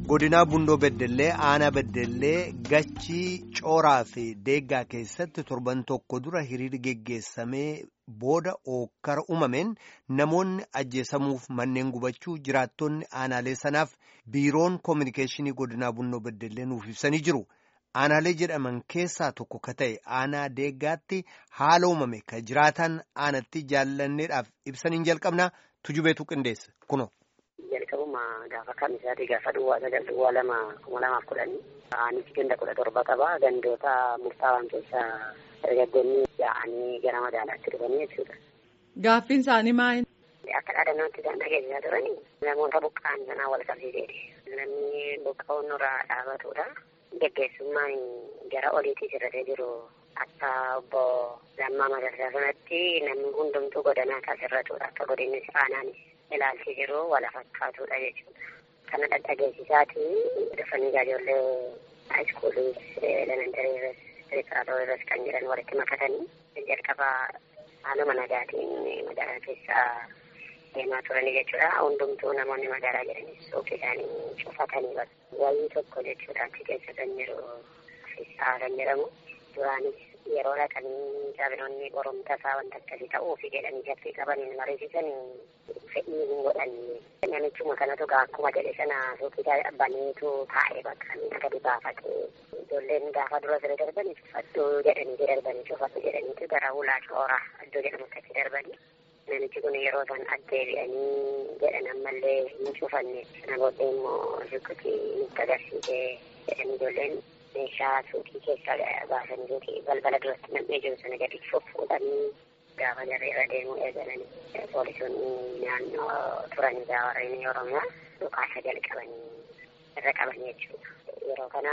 godinaa bundoo beddellee aanaa beddellee gachii cooraa fi deeggaa keessatti torban tokko dura hiriirri geggeessamee booda ookkara uumameen namoonni ajjeesamuuf manneen gubachuu jiraattonni aanaalee sanaaf biiroon koominikeeshinii godinaa bundoo beddellee nuuf ibsanii jiru. aanaalee jedhaman keessaa tokko ka ta'e aanaa deeggaatti haala uumame ka jiraatan aanatti jaallanneedhaaf ibsaniin jalqabnaa tujubeetu qindeessa kuno. jalqabuma gaafa kamisaati gaafa duwwaa sagal duwwaa lama kuma lamaaf kudhanii aanichi ganda kudha torba qaba gandoota murtaawaan keessaa dargaggoonni yaa'anii gara magaalaatti dhufanii jechuudha. Gaaffiin isaanii maali? Akka dhaadannootti isaan dhageessisaa turanii namoota buqqa'an sanaa wal qabsiiseeti. Namni buqqa'uun nurraa dhaabatudha. Geggeessummaan gara oliitti sirratee jiru akka obbo Lammaa Magarsaa sanatti namni hundumtuu godinaa kan sirratudha. Akka godinni aanaanis ilaalchi jiru wala fakkaatudha jechuudha. Kana dhadhageessisaati dhufanii ijoollee haayiskuulii elementarii irras pireparaatoorii irras kan jiran walitti makatanii jalqaba haaluma nagaatiin magaalaa keessaa deemaa turanii jechuudha. Hundumtuu namoonni magaalaa jiranis suuqii isaanii cufatanii wayii tokko jechuudha achi keessa kan jiru fisaa kan jedhamu duraanis yeroo dhaqanii jaabinoonni qoromta isaa wanta akkasii ta'uufi jedhanii shakkii qabaniin mariisisan fedhii hin godhanne. Namichuma kanatu akkuma jedhe sana suuqii baneetu taa'ee bakka miidha gadi baafatee ijoolleen gaafa dura siree darbanii cufadhu jedhanii darbanii cufadhu jedhaniitu gara ulaa coora iddoo jedhamutti achi darbanii. Namichi kun yeroo isaan addeebi'anii jedhan ammallee hin cufanne sana booddee immoo sukkutii nutti agarsiisee jedhan ijoolleen meeshaa suuqii keessaa baasanii suuqii balbala duratti nam'ee jiru sana gadi fuffuudhanii gaafa jarri irra deemuu eegalanii poolisoonni naannoo turanii warreen oromiyaa dhukaasa jalqabanii irra qaban jechuudha. Yeroo kana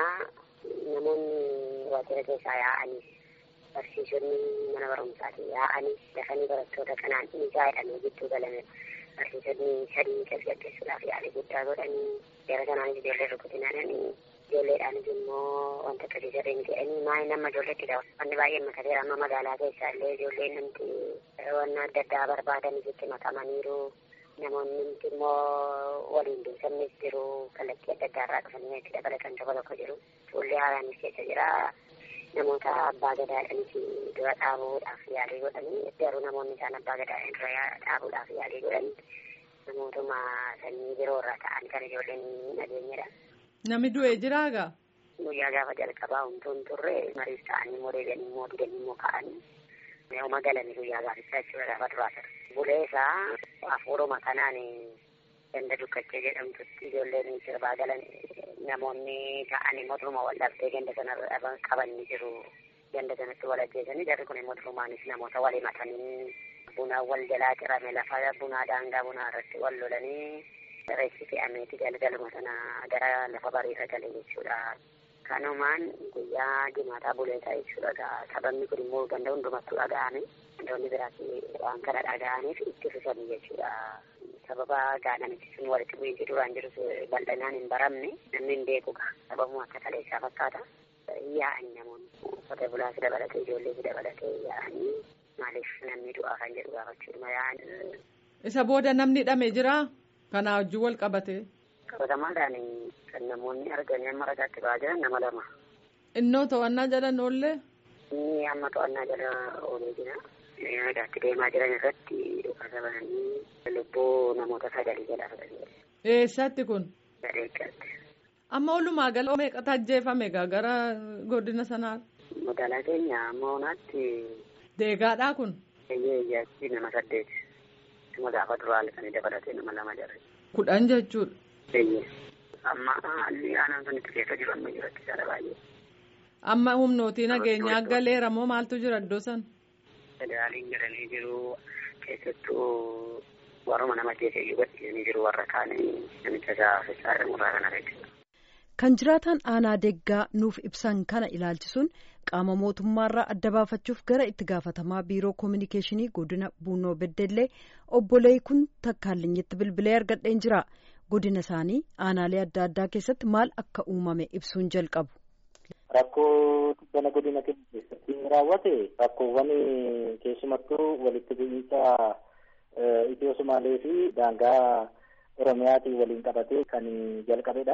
namoonni waajjira keessaa yaa'anis barsiisonni mana barumsaati yaa'anii dafanii barattoota kanaan dhiigaa jedhamee gidduu galame barsiisonni sadii tasgabbeessuudhaaf yaalii guddaa godhanii jara kanaanis ijoollee rukutinaananii ijoolleedhaanis immoo wanta akkasii sirriin jedhanii maayii nama ijoolleetti dha wanni baay'ee makateera amma magaalaa keessaa illee ijoolleen namti wanna adda addaa barbaadanis itti makamaniiru namoonni namti immoo waliin duusannis jiru kallattii adda addaa irraa dhufanii itti dabalatan tokko tokko jiru fuullee haaraanis keessa jira namoota abbaa gadaadhanis dura dhaabuudhaaf yaalii godhanii garuu namoonni isaan abbaa gadaadhaan dura dhaabuudhaaf yaalii godhan namootuma sanyii biroo irraa ta'an kan ijoolleen nageenyadha. Namni du'ee jiraagaa? Guyyaa gaafa jalqabaa humtuun turre mariif ta'anii immoo deebi'anii immoo didanii immoo ka'anii yooma galanii guyyaa gaafichaa jechuudha gaafa duraa ture. Bulee isaa hafuuruma kanaan ganda dukkachee jedhamtutti ijoolleen sirbaa galan namoonni ta'anii mootummaa wal dhabdee ganda sana qaban ni jiru. Ganda sanatti wal ajjeesanii jarri kun immoo durumaanis namoota wal himatanii buna wal jalaa cirame lafa bunaa daangaa bunaa irratti wal lolanii reessi fe'ameeti galgaluma sana gara lafa bariirra gale jechuudha. Kanumaan guyyaa dimaataa buleetaa jechuudha. Sababni kun immoo ganda hundumattuu dhaga'ame. Gandoonni biraas waan kana dhaga'aniif itti fufanii jechuudha. sababa gaadhamichi sun walitti bu'iinsi duraan jirus bal'inaan hin baramne namni hin beekuga sababuma akka kaleessaa fakkaata yaa'anii namoonni qotee bulaas dabalatee ijoollees dabalatee yaa'anii maaliif namni du'aa kan jedhu gaafachuudhuma yaa'anii. Isa booda namni hidhame jira kanaa wajjin wal qabate. Qabatamaadhaan kan namoonni arganii amma ragaatti ba'aa jiran nama lama. Innoo to'annaa jala oollee. Inni amma to'annaa jala oolee jira. Ragaatti deemaa jiran irratti dhukaasa bananii lubbuu namoota sagalii jala fudhanii. Eessatti kun? Gadeeggatti. Amma walumaa gala meeqatu ajjeefame gara godina sanaa? Magaalaa keenya moonaatti. Deegaadhaa kun? Eeyyee iyyaatti nama saddeet. Nama gaafa duraa halkanii dabalatee nama lama jarre. Kudhan jechuudha. Eeyyee. Amma haalli aanaan sun itti keessa jiru amma jiratti jala baay'ee. Amma humnootii nageenyaa galeera moo maaltu jira iddoo sana? Federaaliin jedhanii jiru keessattuu warruma nama keessa iyyuu gadhiisanii jiru warra kaanii namicha isaa Fissaa jedhamurraa kana jechuudha. Kan jiraatan aanaa deeggaa nuuf ibsan kana ilaalchisuun qaama mootummaarraa adda baafachuuf gara itti gaafatamaa biiroo koominikeeshinii godina buunoo beddellee obbo Leekun Takkaalinyitti bilbilee argadheen jira. Godina isaanii aanaalee adda addaa keessatti maal akka uumame ibsuun jalqabu. Rakkoo bana godina keenya keessatti raawwate rakkoowwan keessumattuu walitti bu'iinsa Itiyoo Sumaalee fi daangaa Oromiyaatiin waliin qabatee kan jalqabedha.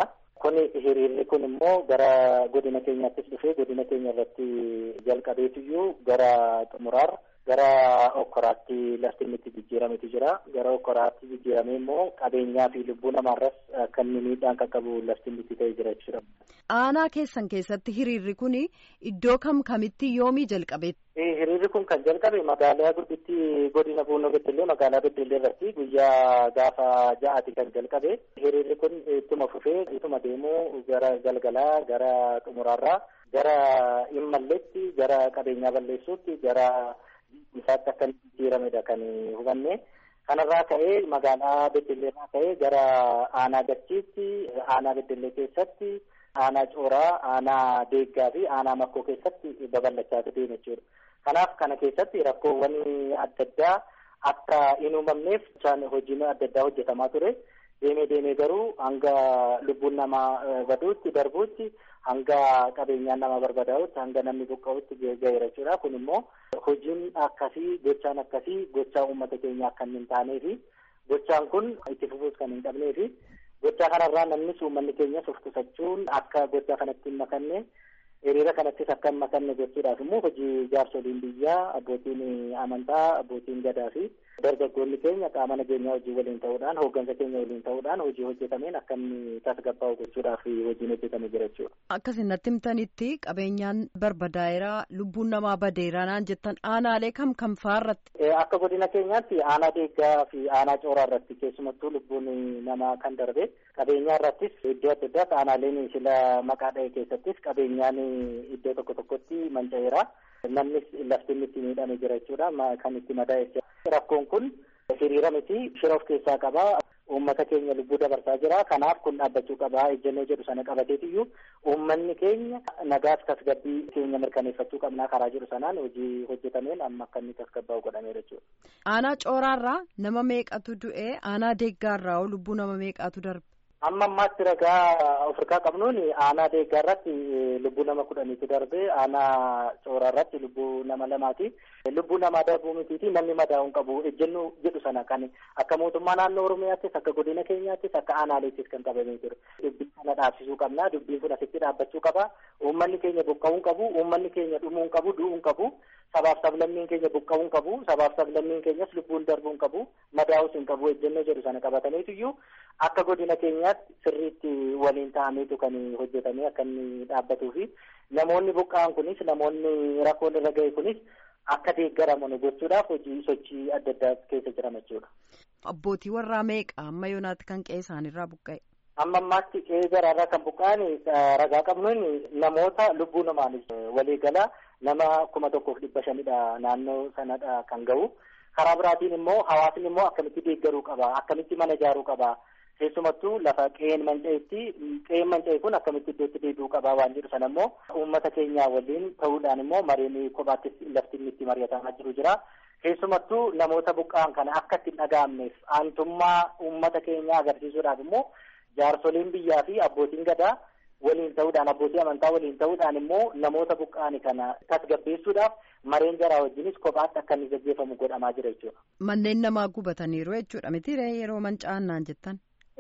kun hiriirri kun immoo gara godina keenyaattis dhufee godina keenya irratti jalqabeetiyyuu gara xumuraarra gara okkoraatti lafti inni itti jijjiirametu jira gara okkoraatti jijjiiramee immoo qabeenyaa fi lubbuu namaarras akka inni miidhaan qaqqabu lafti inni itti ta'ee jira jechuudha. Aanaa keessan keessatti hiriirri kun iddoo kam kamitti yoomii jalqabe? Hiriirri kun kan jalqabe magaalaa gudditti godina Buunoo Beddellee magaalaa Beddellee irratti guyyaa gaafa ja'aati kan jalqabe. Hiriirri kun ittuma fufee ittuma deemuu gara galgalaa gara xumuraarraa gara immalleetti gara qabeenyaa balleessuutti gara isaatti akka inni jijjiiramedha kan hubanne. Kanarraa ka'ee magaalaa Beddelleerraa ka'ee gara aanaa Gachiitti aanaa Beddellee keessatti aanaa Cooraa, aanaa Deeggaa fi aanaa Makkoo keessatti babal'achaa deeme jechuudha. Kanaaf kana keessatti rakkoowwan adda addaa akka hin uumamneef hojiin adda addaa hojjetamaa ture. Deemee deemee garuu hanga lubbuun namaa baduutti darbuutti hanga qabeenyaan nama barbadaa'utti hanga namni buqqa'utti ga'eera jechuudha. Kun immoo hojiin akkasii gochaan akkasii gochaa uummata keenya akka hin taanee fi gochaan kun itti fufuus kan hin qabnee fi gochaa kanarraa namnis uummanni keenyas of qusachuun akka gochaa kanatti hin makanne hiriira kanattis akka hin makanne gochuudhaaf immoo hojii jaarsoliin biyyaa abbootiin amantaa abbootiin gadaa fi dargaggoonni keenya qaama nageenyaa hojii waliin ta'uudhaan hooggansa keenya waliin ta'uudhaan hojii hojjetameen akka inni tasgabbaa'u gochuudhaaf hojiin hojjetamee jira jechuudha. Akkasin natti himtanitti qabeenyaan barbadaa'eera lubbuun namaa badeera naan jettan aanaalee kam kam fa'aarratti. Akka godina keenyaatti aanaa deeggaa fi aanaa cooraa irratti keessumattuu lubbuun namaa kan darbe qabeenyaa irrattis iddoo adda addaatti aanaaleen sila maqaa dha'e keessattis qabeenyaan iddoo tokko tokkotti manca'eera. Namnis lafti inni itti miidhame jira jechuudha kan itti madaa'e. Rakkoon kun hiriira miti shira of keessaa qaba. Uummata keenya lubbuu dabarsaa jira. Kanaaf kun dhaabbachuu qaba. Ejjennoo jedhu sana qabateetiyyuu uummanni keenya nagaaf tasgabbii keenya mirkaneeffachuu qabnaa karaa jiru sanaan hojii hojjetameen amma akka inni tasgabbaa'u godhameera jechuudha. Aanaa cooraarraa nama meeqatu du'e? Aanaa deeggaarraa lubbuu nama meeqatu darbe? Amma ammaatti ragaa ofirraa qabnuun aanaa deeggaa irratti lubbuu nama kudhaniitu darbe aanaa cooraa irratti lubbuu nama lamaati. Lubbuu namaa darbuu mitiiti namni madaa'uu hin qabu ejjennoo jedhu sana kan akka mootummaa naannoo Oromiyaattis akka godina keenyaattis akka aanaaleettis kan qabamee jiru. Dubbii kana dhaabsisuu qabna. Dubbiin kun asitti dhaabbachuu qaba. Uummanni keenya buqqa'uu hin qabu. Uummanni keenya dhumuu hin qabu. Du'uu hin qabu. Sabaaf sablammiin keenya buqqa'uu hin qabu. Sabaaf sablammiin keenyas lubbuun darbuu hin qabu. Madaa'uus hin qabu. Ejjennoo jedhu sana qabataniituyyuu akka godina keenyaatti sirriitti waliin ta'ameetu kan hojjetamee akka inni dhaabbatuu fi namoonni buqqa'an kunis namoonni rakkoon irra ga'e kunis akka deeggaraman gochuudhaaf hojii sochii adda addaa keessa jiran jechuudha. Abbootii warraa meeqa amma yoonaatti kan qe'ee isaanirraa buqqa'e? Amma ammaatti qe'ee garaarraa kan buqqa'an ragaa qabnuun namoota lubbuu namaanis waliigala nama kuma tokkoof dhibba shanidha naannoo sanadha kan ga'u. Karaa biraatiin immoo hawaasni immoo akkamitti deeggaruu qaba akkamitti mana ijaaruu qaba. keessumattuu lafa qe'een manca'etti qe'een manca'e kun akkamitti iddootti deebi'uu qabaa waan jedhu sana immoo uummata keenyaa waliin ta'uudhaan immoo mareen kophaattis lafti inni itti mari'atamaa jiru jira. Keessumattuu namoota buqqa'an kana akka itti hin dhaga'amneef aantummaa uummata keenyaa agarsiisuudhaaf immoo jaarsoliin biyyaa fi abbootiin gadaa waliin ta'uudhaan abbootii amantaa waliin ta'uudhaan immoo namoota buqqa'an kana tasgabbeessuudhaaf mareen jaraa wajjinis kophaatti akka inni gaggeeffamu godhamaa jira jechuudha. Manneen namaa gubataniiru jechuudha miti yeroo manca'an naan jettan.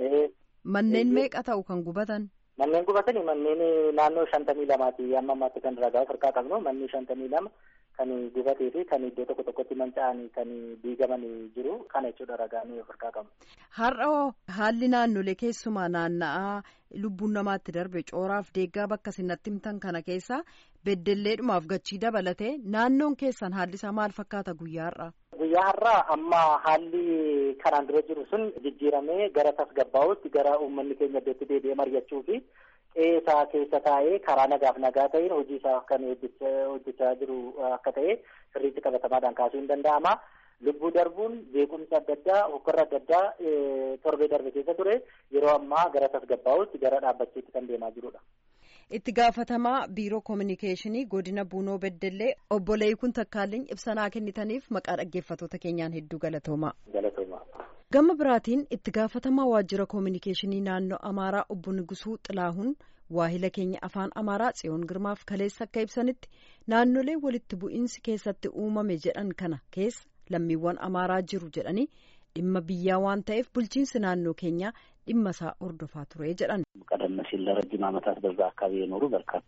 Manneen meeqa ta'u kan gubatan? Manneen gubatanii manneen naannoo shantamii lamaati amma ammaatti kan ragaa ofirraa qabnu manni shantamii lama kan gubatee fi kan iddoo tokko tokkotti manca'anii kan diigamanii jiru kana jechuudha ragaan ofirraa qabnu. Har'a haalli naannolee keessumaa naanna'aa lubbuun namaatti darbe cooraaf deeggaa bakka sinatti himtan kana keessa beddelleedhumaaf gachii dabalatee naannoon keessan haalli isaa maal fakkaata guyyaa har'aa? Guyyaa har'aa amma haalli kanaan dura jiru sun jijjiiramee gara tasgabbaa'utti gara uummanni keenya iddootti deebi'ee mari'achuu fi qe'ee isaa keessa taa'ee karaa nagaaf nagaa ta'een hojii isaa kan hojjechaa jiru akka ta'e sirriitti qabatamaadhaan kaasuu hin danda'ama. Lubbuu darbuun beekumsa adda addaa hokkorra adda addaa torbee darbe keessa ture yeroo ammaa gara tasgabbaa'utti gara dhaabbachuutti kan deemaa jirudha. Itti gaafatamaa biiroo koominikeeshinii godina Buunoo Beddellee obbo Leeyikun Takkaalliin ibsanaa kennitaniif maqaa dhaggeeffatoota keenyaan hedduu galatoomaa. Galatoomaa. Gama biraatiin itti gaafatamaa waajjira koominikeeshinii naannoo Amaaraa obbo Nigusuu Xilaahuun waahila keenya afaan Amaaraa Tsiyoon Girmaaf kaleessa akka ibsanitti naannolee walitti bu'iinsi keessatti uumame jedhan kana keessa lammiiwwan Amaaraa jiru jedhanii dhimma biyyaa waan ta'eef bulchiinsi naannoo keenyaa dhimma isaa hordofaa ture jedhan ቀደም ሲል ለረጅም ዓመታት በዛ አካባቢ የኖሩ በርካታ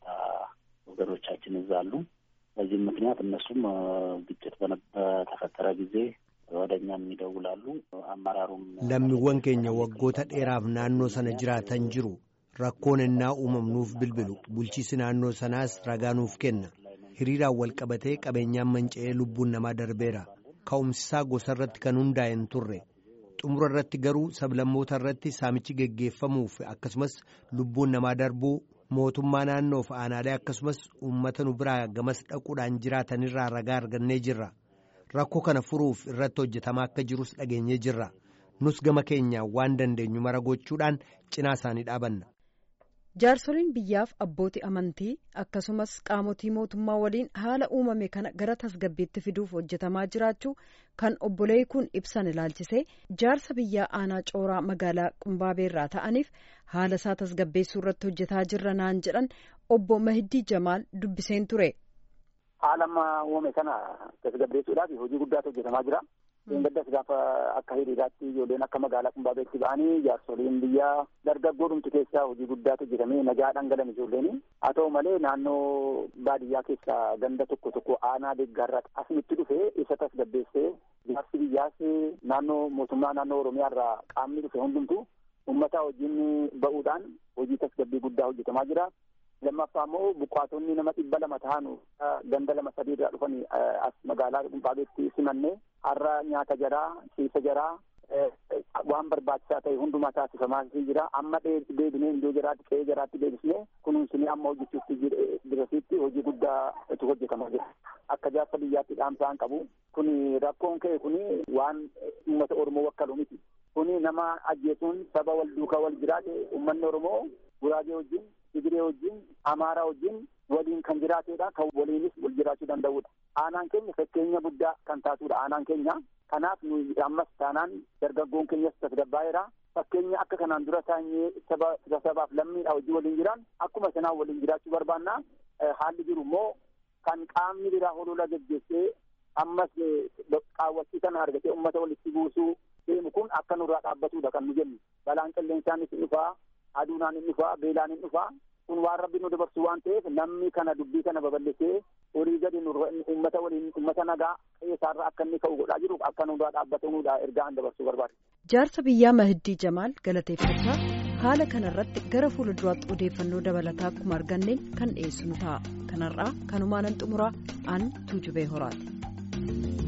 ወገኖቻችን እዛ አሉ። በዚህም ምክንያት እነሱም ግጭት በተፈጠረ ጊዜ ወደ እኛም ይደውላሉ። አመራሩም lammiiwwan keenya waggoota dheeraaf naannoo sana jiraatan jiru rakkoon ennaa uumamnuuf bilbilu bulchiisi naannoo sanaas ragaa nuuf kenna hiriiraan wal qabatee qabeenyaan manca'ee lubbuun namaa darbeera ka'umsisaa gosa irratti kan hundaa'e hin turre xumura irratti garuu sablammoota irratti saamichi geggeeffamuuf akkasumas lubbuun namaa darbuu mootummaa naannoof aanaalee akkasumas uummata nu biraa gamas dhaquudhaan jiraatanirraa ragaa argannee jirra rakkoo kana furuuf irratti hojjetamaa akka jirus dhageenyee jirra nus gama keenyaan waan dandeenyu mara gochuudhaan cinaa isaanii dhaabanna. jaarsoliin biyyaaf abbootii amantii akkasumas qaamotii mootummaa waliin haala uumame kana gara tasgabbiitti fiduuf hojjetamaa jiraachuu kan obbolee kun ibsan ilaalchisee jaarsa biyyaa aanaa cooraa magaalaa qumbaabeerraa ta'aniif haala isaa tasgabbeessuu irratti hojjetaa jirra naan jedhan obbo Mahiddii Jamaal dubbiseen ture. haala amma uumame kana tasgabbeessuudhaaf hojii guddaatu hojjetamaa jira. Gaddas gaafa akka hiriiraatti ijoolleen akka magaalaa Qumbaabeetti ba'anii jaarsoliin biyyaa dargaggoodhumti keessaa hojii guddaatu hojjetamee nagaa dhangalan ijoolleen. Haa ta'u malee naannoo baadiyyaa keessaa ganda tokko tokko aanaa deeggarraa asinitti dhufee isa tasgabbeessee jaarsi biyyaas naannoo mootummaa naannoo Oromiyaa irraa qaamni dhufe hundumtu uummata wajjin ba'uudhaan hojii tasgabbii guddaa hojjetamaa jira. lammaffaa immoo buqqaatonni nama dhibba lama ta'an ganda lama sadii irraa dhufanii as magaalaa Qumbaabeetti simannee har'a nyaata jaraa ciisa jaraa waan barbaachisaa ta'e hundumaa taasifamaa jira amma deebinee iddoo jaraatti qe'ee jaraatti deebisnee kunuunsinee amma hojjechuutti dirasiitti hojii guddaatu hojjetamaa jira akka jaarsa biyyaatti dhaamsaan qabu kun rakkoon ka'e kun waan uummata oromoo wakkalu miti kun nama ajjeesuun saba wal duukaa wal jiraate uummanni oromoo guraagee wajjin Tigiree wajjin Amaaraa wajjin waliin kan jiraateedha. Kan waliinis wal jiraachuu danda'udha. Aanaan keenya fakkeenya guddaa kan taatudha. Aanaan keenya kanaaf nuyi ammas taanaan dargaggoon keenyas tasgabbaa'eera. Fakkeenya akka kanaan dura taa'ee saba sabaaf lammiidha hojii waliin jiran akkuma sanaan waliin jiraachuu barbaanna. Haalli jiru immoo kan qaamni biraa holola geggeessee ammas qaawwachii kana argatee uummata walitti buusuu deemu kun akka nurraa dhaabbatudha kan nu jennu. Balaan qilleensaanis ni dhufaa. aduunaan hin dhufaa beelaan hin dhufaa kun waan rabbi nu dabarsu waan ta'eef namni kana dubbii kana babal'isee horii gadi uummata waliin uummata nagaa qeessaarra akka inni ka'u godhaa jiru akka nurraa dhaabbatamuudha ergaa an dabarsuu barbaade. Jaarsa biyyaa Mahiddii Jamaal galateeffachaa haala kanarratti gara fuulduraatti odeeffannoo dabalataa akkuma arganneen kan dhiyeessinu ta'a. Kanarraa kanumaanan xumuraa an tuujubee horaati.